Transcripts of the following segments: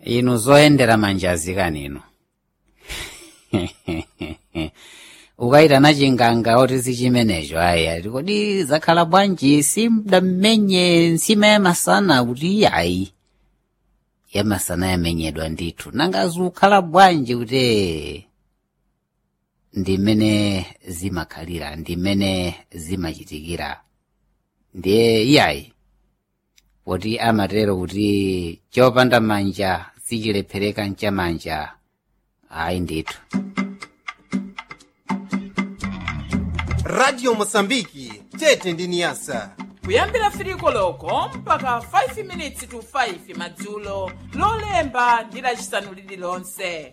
inu zoyendera manjazi kanino ukayitana chinganga oti sichimenecho aya kodi zakhala bwanji simdammenye nsima yamasana kuti ayi yamasana yamenyedwa ndithu nanga zikukhala bwanji kuti ndimene zimakhalira ndimene zimachitikira ndiye iyayi poti amatero kuti chopanda manja sichilephereka nchamanja ayi ndithu radio mosambiki tete ndi niyasa kuyambira firiko loko mpaka 5 minutes to 5 madzulo lolemba ndi lacisanu lililonse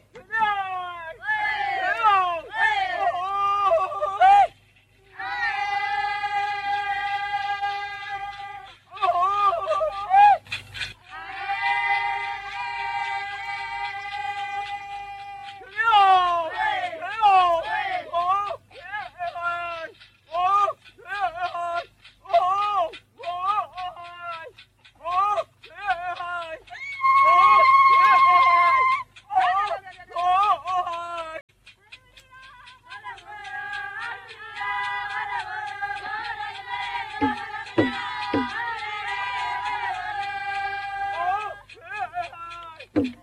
Oh,